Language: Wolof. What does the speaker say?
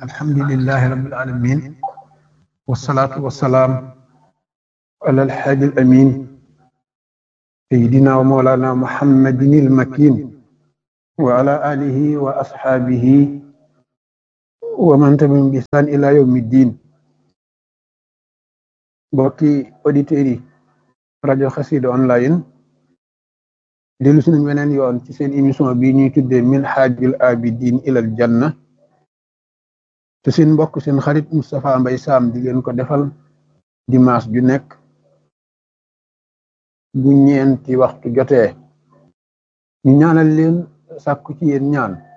alhamdulillahi rabbil alamin wasalaatu wasalaam ala alxaaji al amin sayidina wa mawlana muhammadin il makin wa ala alihi wa asxaabihi wa man tabi'ahum bi ihsaan ila yawmi ddin mbokki auditeurs yi rajo xasida online dellu si nañ weneen yoon ci seen émission bi ñuy tuddee minhajul abidin ilal janna te seen mbokk seen xarit Moustapha Mbay Sam di leen ko defal dimanche ju nekk bu ñeenti waxtu jotee ñu ñaanal leen sàkku ci yéen ñaan